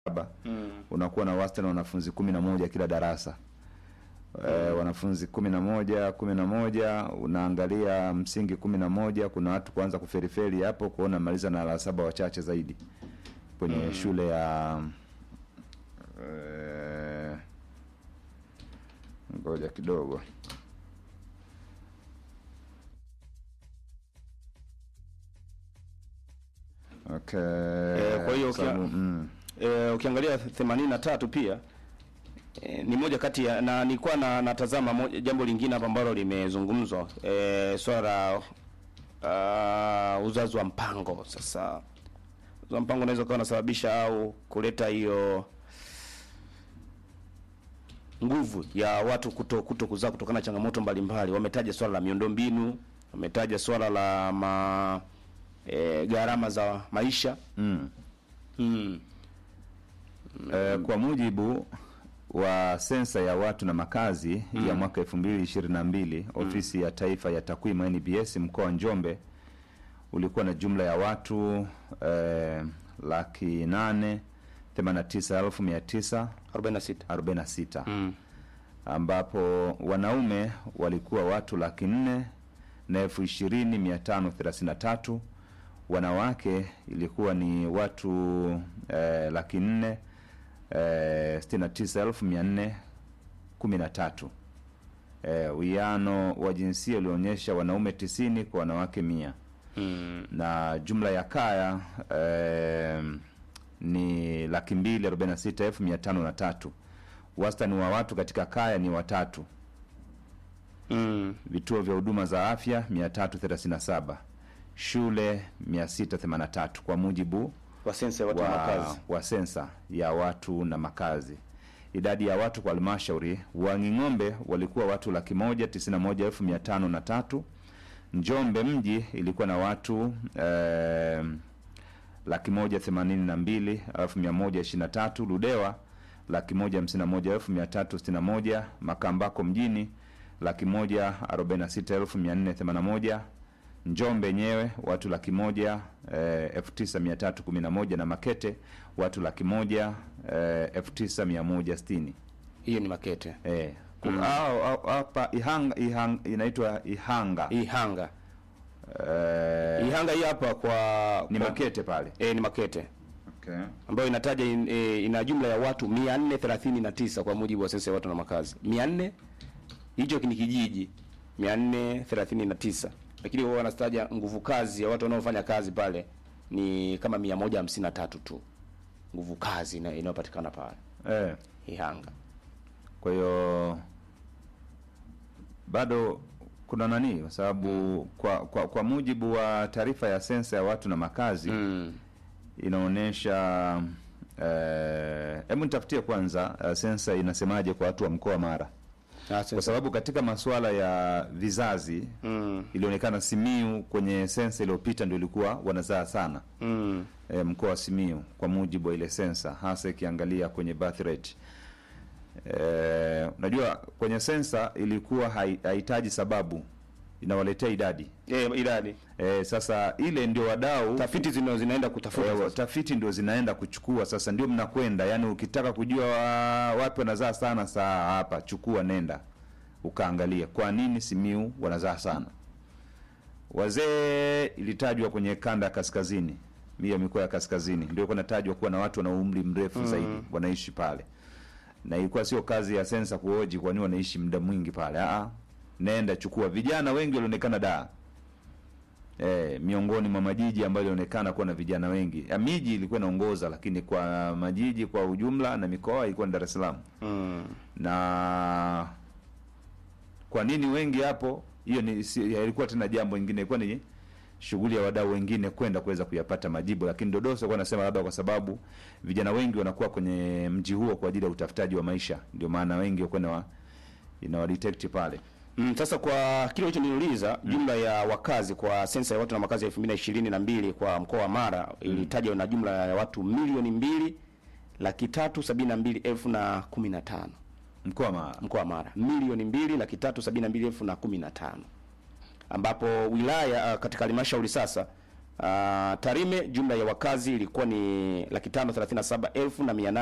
saba unakuwa na wastani wa wanafunzi kumi na moja kila darasa e, wanafunzi kumi na moja kumi na moja unaangalia msingi kumi na moja kuna watu kuanza kuferiferi hapo kuona maliza na la saba wachache zaidi kwenye shule ya eh, ngoja kidogo okay. Eh, kwa hiyo Sababu, ukia- mm. e, ukiangalia 83 pia e, ni moja kati ya na nilikuwa na natazama moja, jambo lingine hapa ambalo limezungumzwa e, swala la uh, uzazi wa mpango. Sasa uzazi wa mpango unaweza kuwa unasababisha au kuleta hiyo nguvu ya watu kuto, kuto kuzaa kutokana na changamoto mbalimbali. Wametaja swala la miundombinu, wametaja swala la ma, e, gharama za maisha Mm. mm. Eh, kwa mujibu wa sensa ya watu na makazi ya mwaka 2022 ofisi ya taifa ya takwimu NBS mkoa wa Njombe ulikuwa na jumla ya watu eh, laki nane themanini na tisa elfu mia tisa 46 arobaini na sita mm. ambapo wanaume walikuwa watu laki nne na elfu ishirini mia tano thelathini na tatu wanawake ilikuwa ni watu eh, laki nne eh, sitini na tisa elfu mia nne kumi na tatu eh, uwiano wa jinsia ulionyesha wanaume tisini kwa wanawake mia Mm. na jumla ya kaya eh, ni laki mbili arobaini na sita elfu mia tano na tatu wastani wa watu katika kaya ni watatu Mm. vituo vya huduma za afya 337 shule 683 kwa mujibu wa sensa ya watu na wa, makazi wa sensa ya watu na makazi idadi ya watu kwa halmashauri wanging'ombe walikuwa watu laki moja tisini na moja elfu mia tano na tatu njombe mji ilikuwa na watu eh, laki moja themanini na mbili elfu mia moja ishirini na tatu ludewa laki moja hamsini na moja elfu mia tatu sitini na moja makambako mjini laki moja arobaini na sita elfu mia nne themanini na moja njombe yenyewe watu laki moja eh, elfu tisa mia tatu kumi na moja na makete watu laki moja eh, elfu tisa mia moja sitini hiyo ni makete eh, ku- au- au- hapa ihanga, ihanga inaitwa ihanga ihanga eh, ihanga hii hapa kwa ni kwa- makete pale eh, ni makete okay. ambayo inataja in, e, ina jumla ya watu 439 kwa mujibu wa sensa ya watu na makazi 400 hicho ni kijiji 439 lakini wao wanataja nguvu kazi ya watu wanaofanya kazi pale ni kama 153 tu nguvu kazi ina- inayopatikana pale eh. ihanga kwa hiyo bado kuna nani kwa sababu kwa, kwa kwa mujibu wa taarifa ya sensa ya watu na makazi mm. inaonyesha eh, hebu nitafutie kwanza uh, sensa inasemaje kwa watu wa mkoa wa Mara kwa sababu katika masuala ya vizazi mm. ilionekana Simiu kwenye sensa iliyopita ndio ilikuwa wanazaa sana mm. e, mkoa wa Simiu kwa mujibu wa ile sensa, hasa ikiangalia kwenye birth rate. E, unajua kwenye sensa ilikuwa hai- hahitaji sababu, inawaletea idadi eh, idadi e, sasa ile ndio wadau tafiti zino zinaenda kutafuta e, sasa. tafiti ndio zinaenda kuchukua sasa, ndio mnakwenda yani, ukitaka kujua wa- wapi wanazaa sana, saa hapa chukua, nenda ukaangalia kwa nini Simiu wanazaa sana. Wazee ilitajwa kwenye kanda ya kaskazini, hiyo mikoa ya kaskazini ndio ilikuwa inatajwa kuwa na watu wana umri mrefu zaidi wanaishi pale, na ilikuwa sio kazi ya sensa kuhoji kwa nini wanaishi muda mwingi pale. Aa, nenda chukua. Vijana wengi walionekana da e, miongoni mwa majiji ambayo ilionekana kuwa na vijana wengi. Ya, miji ilikuwa inaongoza, lakini kwa majiji kwa ujumla na mikoa ilikuwa ni Dar es Salaam mm. na kwa nini wengi hapo hiyo ni si, ilikuwa tena jambo lingine ilikuwa ni shughuli ya wadau wengine kwenda kuweza kuyapata majibu lakini dodoso alikuwa anasema labda kwa sababu vijana wengi wanakuwa kwenye mji huo kwa ajili ya utafutaji wa maisha ndio maana wengi walikuwa inawa inawadetect pale Mm, sasa kwa kile hicho niliuliza jumla ya wakazi kwa sensa ya watu na makazi ya 2022 kwa mkoa wa Mara ilitaja na jumla ya watu milioni mbili laki tatu sabini na mbili elfu na kumi na tano mkoa wa Mara mkoa wa Mara milioni mbili laki tatu sabini na mbili elfu na kumi na tano ambapo wilaya uh, katika halmashauri sasa Uh, Tarime jumla ya wakazi ilikuwa ni laki tano thelathini na saba elfu na mia nane